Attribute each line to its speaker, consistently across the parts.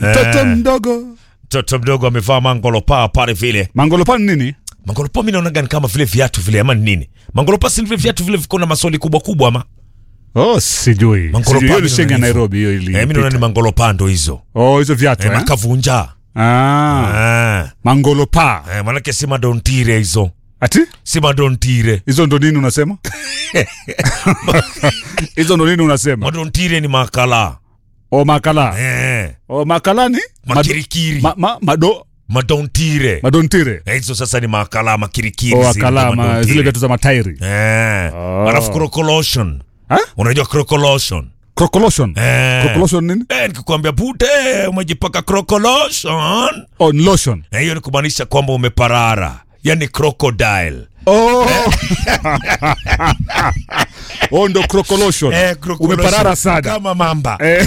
Speaker 1: mtoto
Speaker 2: Eh.
Speaker 1: mdogo
Speaker 2: mtoto mdogo amevaa mangolopa pale vile
Speaker 1: mangolopa ni nini
Speaker 2: mangolopa mi naonaga ni kama vile viatu vile ama ni nini mangolopa si vile viatu vile viko na maswali kubwa kubwa ama
Speaker 1: oh sijui
Speaker 2: Mangolopa
Speaker 1: Sijui, hiyo
Speaker 2: mimi
Speaker 1: ni shenga
Speaker 2: naona hivyo.
Speaker 1: nairobi hiyo ili
Speaker 2: eh, mi naona ni mangolopa ndo hizo
Speaker 1: oh hizo viatu
Speaker 2: eh,
Speaker 1: eh?
Speaker 2: makavunja
Speaker 1: ah
Speaker 2: ah.
Speaker 1: mangolopa
Speaker 2: eh, manake si madontire hizo
Speaker 1: ati
Speaker 2: si madontire
Speaker 1: hizo ndo nini unasema hizo ndo nini unasema
Speaker 2: madontire ni makala
Speaker 1: o makala
Speaker 2: eh,
Speaker 1: o makala ni Mado-
Speaker 2: makirikiri
Speaker 1: ma, ma, mado
Speaker 2: madontire
Speaker 1: madontire
Speaker 2: Eh, hizo sasa ni makala makirikiri
Speaker 1: o
Speaker 2: zile
Speaker 1: akala ma,
Speaker 2: madontire.
Speaker 1: zile viatu za matairi
Speaker 2: eh.
Speaker 1: Oh.
Speaker 2: alafu crocolotion
Speaker 1: Ha?
Speaker 2: unajua crocolotion
Speaker 1: crocolotion
Speaker 2: eh.
Speaker 1: crocolotion nini
Speaker 2: Eh, nikikwambia pute umejipaka crocolotion
Speaker 1: on lotion
Speaker 2: Eh, hiyo ni kumaanisha kwamba umeparara yani crocodile
Speaker 1: oh oh ndo crocolotion
Speaker 2: Eh, crocolotion.
Speaker 1: umeparara sana
Speaker 2: kama mamba
Speaker 1: Eh.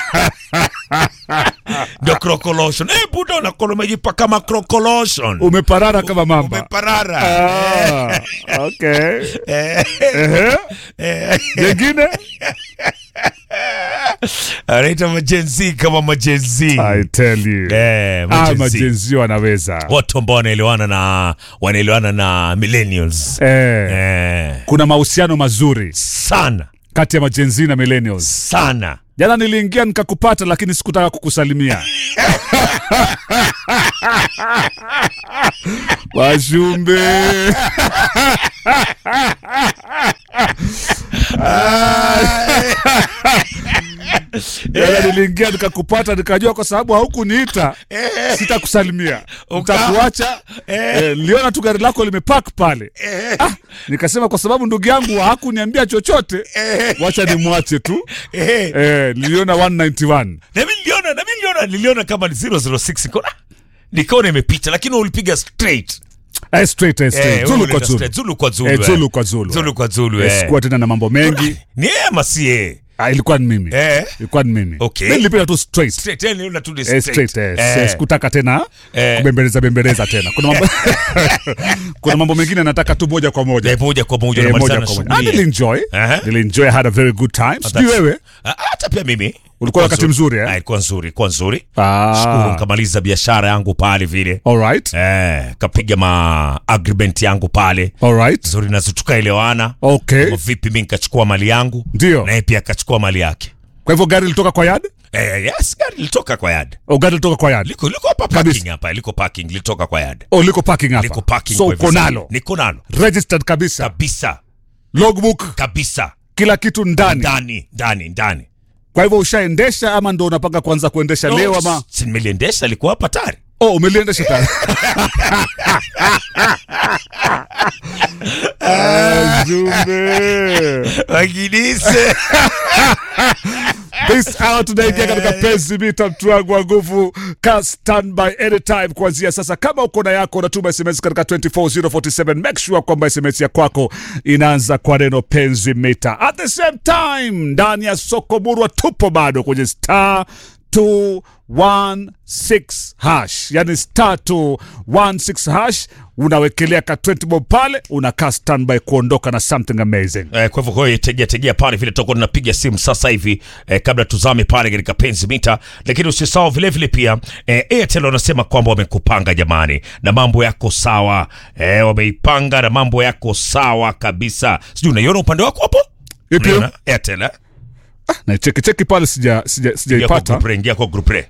Speaker 2: ndio crocolotion eh, buda unakola umejipaka kama crocolotion
Speaker 1: umeparara kama mamba
Speaker 2: umeparara
Speaker 1: ah, okay
Speaker 2: Eh,
Speaker 1: Ehe.
Speaker 2: eh,
Speaker 1: jengine
Speaker 2: anaita majenzi kama majenzi
Speaker 1: i tell you
Speaker 2: Eh,
Speaker 1: ah
Speaker 2: majenzi.
Speaker 1: majenzio wanaweza
Speaker 2: watu ambao wanaelewana na wanaelewana na millennials
Speaker 1: eh.
Speaker 2: eh,
Speaker 1: kuna mahusiano mazuri
Speaker 2: sana
Speaker 1: kati ya majenzi na millennials
Speaker 2: sana
Speaker 1: jana niliingia nikakupata lakini sikutaka kukusalimia washumbe jana niliingia nikakupata nikajua kwa sababu haukuniita sitakusalimia ntakuacha eh, niliona tu gari lako limepak pale ah, nikasema kwa sababu ndugu yangu hakuniambia chochote wacha nimwache tu
Speaker 2: eh,
Speaker 1: eh, niliona 191
Speaker 2: na mi niliona na mi niliona niliona kama ni 006 nikaona nikaona imepita lakini ulipiga straight
Speaker 1: eh, straight, eh, straight.
Speaker 2: Eh,
Speaker 1: zulu
Speaker 2: ulipiga
Speaker 1: kwa zulu
Speaker 2: straight. zulu kwa zulu
Speaker 1: Eh,
Speaker 2: eh.
Speaker 1: zulu kwa zulu
Speaker 2: zulu kwa zulu
Speaker 1: Eh,
Speaker 2: eh.
Speaker 1: sikuwa tena na mambo mengi
Speaker 2: ni yeye ama si yeye
Speaker 1: ah, ilikuwa ni mimi
Speaker 2: eh
Speaker 1: ilikuwa ni mimi
Speaker 2: Okay.
Speaker 1: Mimi nilipiga tu straight
Speaker 2: straight eh, niliona tu ni
Speaker 1: Eh,
Speaker 2: straight
Speaker 1: straight, eh,
Speaker 2: Eh.
Speaker 1: sikutaka tena
Speaker 2: Eh.
Speaker 1: kubembeleza bembeleza tena kuna mambo, kuna mambo mengine nataka tu moja kwa moja
Speaker 2: Eh, moja kwa moja
Speaker 1: Eh,
Speaker 2: unamalizana
Speaker 1: moja
Speaker 2: na
Speaker 1: kwa moja. Ah,
Speaker 2: shughuli.
Speaker 1: nilienjoy
Speaker 2: Aha.
Speaker 1: nilienjoy I had a very good time sijui
Speaker 2: that's-
Speaker 1: wewe
Speaker 2: Ah, hata pia mimi
Speaker 1: Ulikuwa wakati mzuri, eh?
Speaker 2: Ah, ilikuwa nzuri ilikuwa nzuri
Speaker 1: Ah.
Speaker 2: shukuru nikamaliza biashara yangu pale vile
Speaker 1: alright
Speaker 2: eh, kapiga ma agreement yangu pale
Speaker 1: alright
Speaker 2: nzuri nazo tukaelewana
Speaker 1: okay
Speaker 2: Kama vipi mi nikachukua mali yangu
Speaker 1: Ndio.
Speaker 2: naye pia akachukua mali yake
Speaker 1: kwa hivyo gari lilitoka kwa yard
Speaker 2: eh, yes gari lilitoka kwa yard
Speaker 1: o gari lilitoka kwa yard
Speaker 2: liko liko hapa
Speaker 1: Kabisa.
Speaker 2: parking hapa liko parking lilitoka kwa yard
Speaker 1: o liko parking hapa
Speaker 2: liko parking
Speaker 1: so
Speaker 2: kwa
Speaker 1: uko
Speaker 2: hivi sasa.
Speaker 1: nalo
Speaker 2: niko nalo
Speaker 1: registered kabisa
Speaker 2: kabisa
Speaker 1: logbook
Speaker 2: kabisa
Speaker 1: kila kitu ndani
Speaker 2: ndani ndani ndani
Speaker 1: kwa hivyo ushaendesha ama ndo unapanga kuanza kuendesha leo ama
Speaker 2: si nimeliendesha alikuwa hapa tayari
Speaker 1: oh umeliendesha tayari Ah, Zumbe.
Speaker 2: wakinise
Speaker 1: This hour tunaingia katika penzi mita mtu wangu wa nguvu ka standby anytime kuanzia sasa kama uko na yako unatuma sms katika 24047 make sure kwamba sms ya kwako inaanza kwa neno penzi mita at the same time ndani ya soko murwa tupo bado kwenye star 216 hash yani star 216 hash unawekelea ka 20 bob pale unakaa standby kuondoka na something amazing
Speaker 2: Eh, kwa hivyo kwa hiyo tegea tegea pale vile tutakuwa tunapiga simu sasa hivi eh, kabla tuzame pale katika penzi mita, lakini usisahau vile vile pia eh, Airtel wanasema kwamba wamekupanga jamani, na mambo yako sawa eh, wameipanga na mambo yako sawa kabisa. Sijui unaiona upande wako hapo,
Speaker 1: Ipi?
Speaker 2: Unaiona Airtel eh?
Speaker 1: na cheki cheki pale sija sija
Speaker 2: Ingia kwa
Speaker 1: sijaipata
Speaker 2: group re, ingia kwa group re.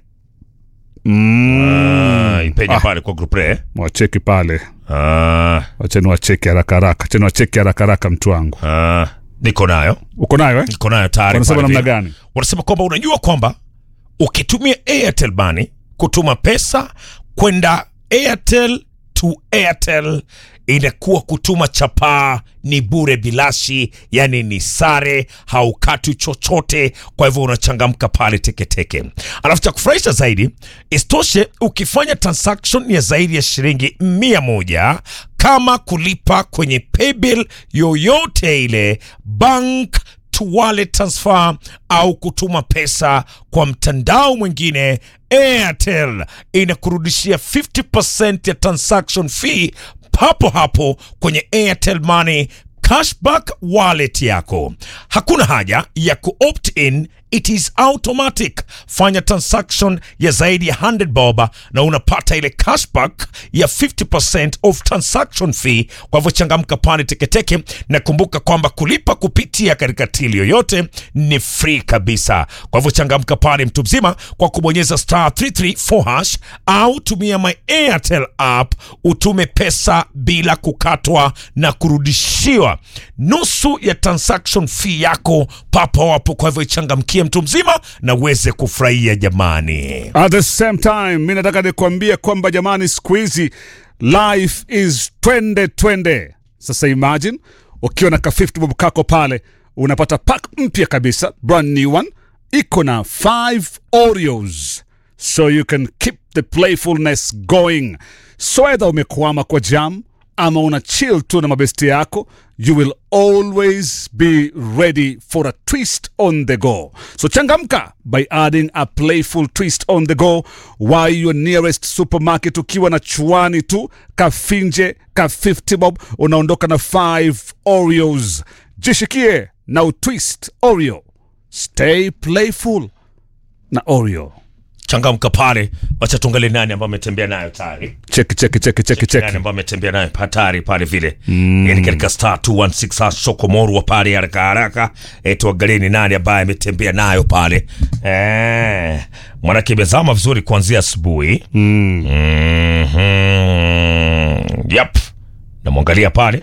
Speaker 1: mm.
Speaker 2: Ah, ipenya
Speaker 1: Ah.
Speaker 2: pale kwa group re. eh?
Speaker 1: wacheki pale
Speaker 2: Ah,
Speaker 1: wacheni wacheki haraka haraka cheni wacheki haraka haraka mtu wangu
Speaker 2: ah, niko nayo
Speaker 1: uko nayo eh?
Speaker 2: niko nayo tayari.
Speaker 1: wanasema
Speaker 2: pale
Speaker 1: namna
Speaker 2: vile.
Speaker 1: gani
Speaker 2: wanasema kwamba unajua kwamba ukitumia airtel money kutuma pesa kwenda airtel to airtel inakuwa kutuma chapaa ni bure bilashi yani ni sare haukati chochote kwa hivyo unachangamka pale teketeke alafu cha kufurahisha zaidi isitoshe ukifanya transaction ya zaidi ya shilingi mia moja kama kulipa kwenye paybill yoyote ile bank to wallet transfer au kutuma pesa kwa mtandao mwingine airtel inakurudishia 50% ya transaction fee papo hapo kwenye airtel money cashback wallet yako hakuna haja ya kuopt in it is automatic. Fanya transaction ya zaidi ya 100 bob na unapata ile cashback ya 50% of transaction fee. Kwa hivyo changamka pale teketeke, na kumbuka kwamba kulipa kupitia katika tili yoyote ni free kabisa. Kwa hivyo changamka pale mtu mzima kwa kubonyeza star 334 hash au tumia my Airtel app utume pesa bila kukatwa na kurudishiwa nusu ya transaction fee yako papo hapo. Kwa hivyo ichangamkie mtu mzima na uweze kufurahia jamani.
Speaker 1: At the same time, mi nataka nikuambie kwamba jamani, siku hizi life is twende twende. Sasa imagine ukiwa na ka 50 bob kako pale, unapata pack mpya kabisa, brand new one, iko na 5 Oreos, so you can keep the playfulness going. So either umekwama kwa jam ama una chill tu na mabesti yako you will always be ready for a twist on the go so changamka by adding a playful twist on the go while your nearest supermarket ukiwa na chuani tu kafinje ka 50 bob unaondoka na 5 oreos jishikie na utwist oreo stay playful na oreo
Speaker 2: Changamka pale, wacha tuangalie nani ambaye ametembea nayo tayari.
Speaker 1: cheki cheki cheki cheki
Speaker 2: nani
Speaker 1: cheki
Speaker 2: ambaye ametembea nayo hatari pale vile mm. yani katika star 216 hash sokomorwa pale haraka haraka e, tuangalie ni nani ambaye ametembea nayo pale e, mwanake imezama vizuri kuanzia asubuhi mm. mm-hmm. yep namwangalia pale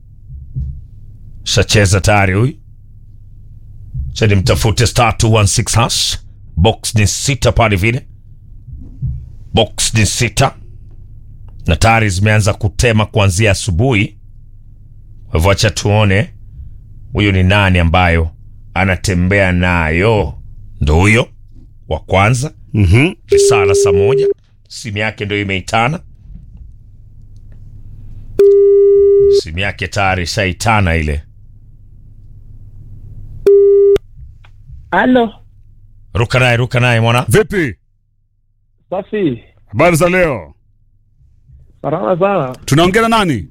Speaker 2: shacheza tayari huyu chani mtafute star 216 hash box ni sita pale vile box ni sita na tayari zimeanza kutema kuanzia asubuhi. Kwa hivyo acha tuone huyu ni nani ambayo anatembea nayo. Ndo huyo wa kwanza,
Speaker 1: mm-hmm.
Speaker 2: lisaa la saa moja, simu yake ndo imeitana, simu yake tayari ishaitana ile.
Speaker 3: Halo,
Speaker 2: Ruka naye, ruka naye mwana.
Speaker 1: vipi
Speaker 3: safi.
Speaker 1: habari za leo
Speaker 3: Salama sana.
Speaker 1: tunaongea na nani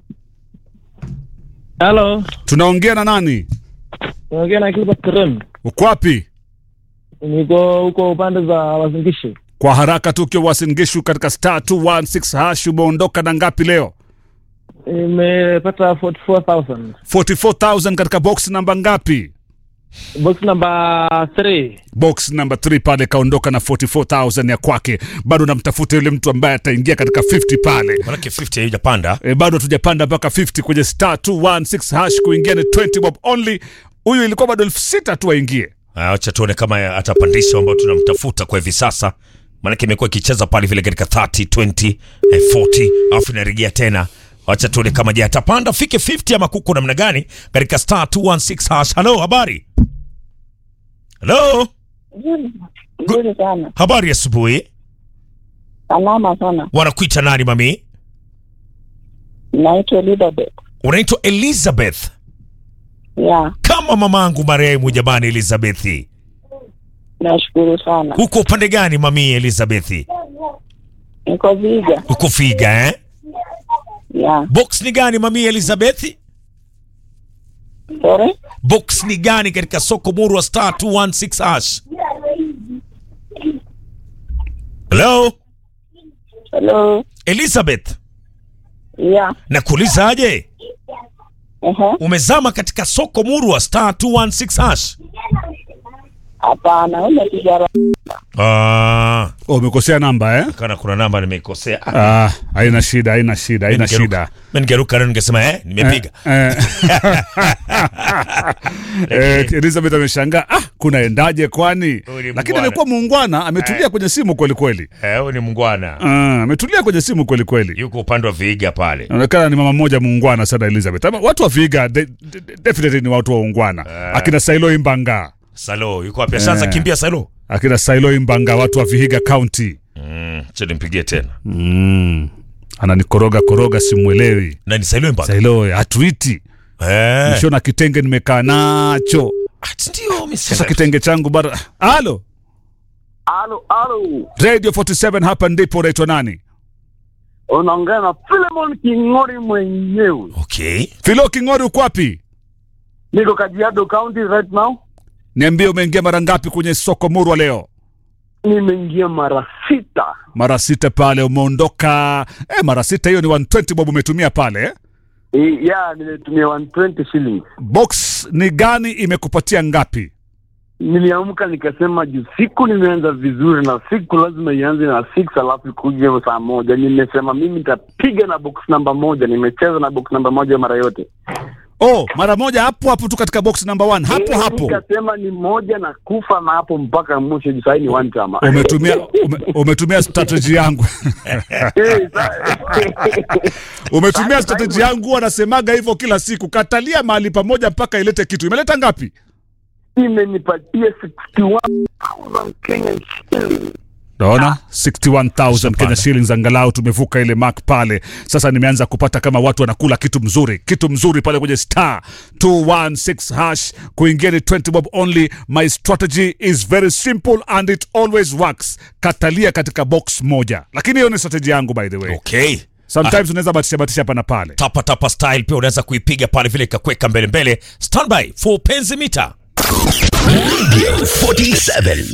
Speaker 3: Halo,
Speaker 1: tunaongea na nani
Speaker 3: unaongea na Gilbert Kerem.
Speaker 1: uko wapi
Speaker 3: Niko huko upande za Wazingishi.
Speaker 1: kwa haraka tu ukiwa wasingishu katika star 216 hash umeondoka na ngapi leo
Speaker 3: Nimepata 44,000.
Speaker 1: 44000 katika box namba ngapi
Speaker 3: Box number 3.
Speaker 1: box namba 3 pale kaondoka na 44000 ya kwake bado namtafuta yule mtu ambaye ataingia katika 50 pale
Speaker 2: Manake 50 haijapanda.
Speaker 1: e, bado hatujapanda mpaka 50 kwenye star 216 hash kuingia ni 20 bob only huyu ilikuwa bado elfu sita tu aingie
Speaker 2: Ah, Acha tuone kama atapandisha ambao tunamtafuta kwa hivi sasa, maanake imekuwa ikicheza pale vile katika 30 20 eh, 40 alafu inarejea tena. Acha tuone kama je atapanda fike 50 ama kuko namna gani katika star 216 hash. Hello, habari. Hello,
Speaker 4: Nzuri nzuri sana,
Speaker 2: habari asubuhi.
Speaker 4: salama sana.
Speaker 2: Wanakuita nani mami?
Speaker 4: Naitwa Elizabeth.
Speaker 2: Unaitwa Elizabeth,
Speaker 4: Ya,
Speaker 2: kama mamangu marehemu. Jamani, Elizabeth,
Speaker 4: nashukuru sana.
Speaker 2: uko upande gani mami Elizabeth?
Speaker 4: Niko Viga.
Speaker 2: Uko Figa eh?
Speaker 4: Ya,
Speaker 2: Box ni gani mami Elizabeth?
Speaker 4: sorry.
Speaker 2: box ni gani katika soko muru wa star 216 hash hello
Speaker 4: Hello.
Speaker 2: elizabeth
Speaker 4: Ya,
Speaker 2: nakuuliza aje
Speaker 4: ehe.
Speaker 2: umezama katika soko muru wa star 216 hash
Speaker 4: Hapana, umepiga
Speaker 2: ah,
Speaker 1: oh, umekosea namba eh?
Speaker 2: kana kuna namba nimeikosea Ah,
Speaker 1: ah, haina shida haina shida haina
Speaker 2: ningeruka-
Speaker 1: shida
Speaker 2: mimi ningeruka leo ningesema eh nimepiga
Speaker 1: eh. eh, Elizabeth ameshangaa ah, kunaendaje kwani
Speaker 2: Huyu ni
Speaker 1: lakini
Speaker 2: mungwana.
Speaker 1: amekuwa muungwana ametulia kwenye simu kweli kweli
Speaker 2: eh huyu ni mungwana
Speaker 1: Ah, ametulia kwenye simu kweli kweli
Speaker 2: yuko upande wa viiga pale
Speaker 1: inaonekana ni mama mmoja muungwana sana Elizabeth Ama watu wa Viga de, de, de, definitely ni watu wa ungwana akina Sailo Imbanga
Speaker 2: salo yuko wapi ashaanza
Speaker 1: Eh.
Speaker 2: kimbia salo
Speaker 1: akina Sailo Imbanga watu wa Vihiga County
Speaker 2: mm, cha nimpigie tena
Speaker 1: mm. ananikoroga koroga simwelewi
Speaker 2: na ni salo mpaka
Speaker 1: Sailo hatuiti
Speaker 2: eh
Speaker 1: nishona kitenge nimekaa nacho
Speaker 2: Ah, ndio mimi
Speaker 1: sasa
Speaker 2: sina-
Speaker 1: kitenge changu bado halo
Speaker 3: Halo, halo.
Speaker 1: radio 47 hapa ndipo unaitwa nani
Speaker 3: Unaongea na Philemon King'ori mwenyewe.
Speaker 2: okay
Speaker 1: filo king'ori uko wapi
Speaker 3: Niko Kajiado County right now.
Speaker 1: Niambie umeingia mara ngapi kwenye soko murwa leo?
Speaker 3: Nimeingia mara sita.
Speaker 1: Mara sita pale umeondoka. Eh, mara sita hiyo ni 120 bob umetumia pale. Eh?
Speaker 3: E, ya nimetumia 120 shillings.
Speaker 1: Box ni gani imekupatia ngapi?
Speaker 3: Niliamka nikasema juu siku nimeanza vizuri na siku lazima ianze na 6 alafu ikuje saa moja. Nimesema mimi nitapiga na box namba moja. Nimecheza na box namba moja mara yote.
Speaker 1: Oh, mara moja hapo hapo tu katika box number one. Hapo
Speaker 3: Eh,
Speaker 1: hapo.
Speaker 3: Nikasema ni moja na kufa na hapo mpaka mwisho juu sahii ni one time.
Speaker 1: Umetumia ume, umetumia strategy yangu.
Speaker 3: Eh, sa-
Speaker 1: umetumia strategy yangu wanasemaga hivyo kila siku. Katalia mahali pamoja mpaka ilete kitu. Imeleta ngapi?
Speaker 3: imenipatia 61,000 Kenyan shillings.
Speaker 1: Naona 61,000 Kenya shillings, angalau tumevuka ile mark pale. Sasa nimeanza kupata kama watu wanakula kitu mzuri, kitu mzuri pale kwenye star 216 hash. Kuingia ni 20 bob only. My strategy is very simple and it always works. Katalia katika box moja, lakini hiyo ni strategy yangu by the way.
Speaker 2: Okay.
Speaker 1: Sometimes unaweza batisha batisha hapa na pale.
Speaker 2: Tapa tapa style pia unaweza kuipiga pale vile ikakweka mbele mbele. Standby for penzi mita.
Speaker 5: Radio 47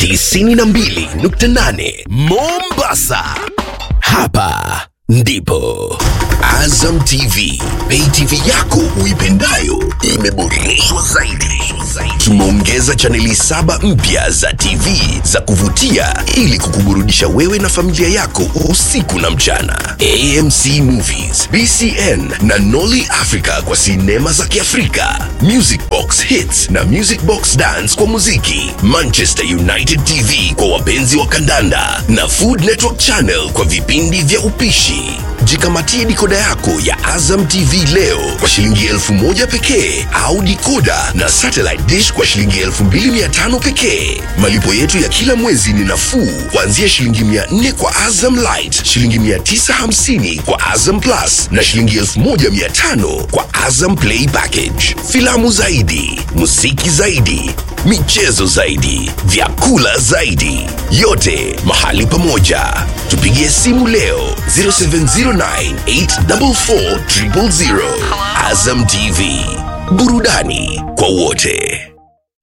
Speaker 5: 92.8 Mombasa. Hapa ndipo Azam TV, pay TV yako uipendayo imeboreshwa zaidi. Tumeongeza chaneli saba mpya za TV za kuvutia ili kukuburudisha wewe na familia yako usiku na mchana. AMC Movies, BCN na Nolly Africa kwa sinema za Kiafrika, Music Box Hits na Music Box Dance kwa muziki, Manchester United TV kwa wapenzi wa kandanda na Food Network Channel kwa vipindi vya upishi. Jikamatie dikoda yako ya Azam TV leo kwa shilingi elfu moja pekee au dikoda na satellite dish kwa shilingi elfu mbili mia tano pekee. Malipo yetu ya kila mwezi ni nafuu kuanzia shilingi mia nne kwa Azam Light, shilingi mia tisa hamsini kwa Azam Plus na shilingi elfu moja mia tano kwa Azam Play Package. Filamu zaidi, muziki zaidi, michezo zaidi, vyakula zaidi, yote mahali pamoja. Tupigie simu leo 0709844000. Azam TV, burudani kwa wote.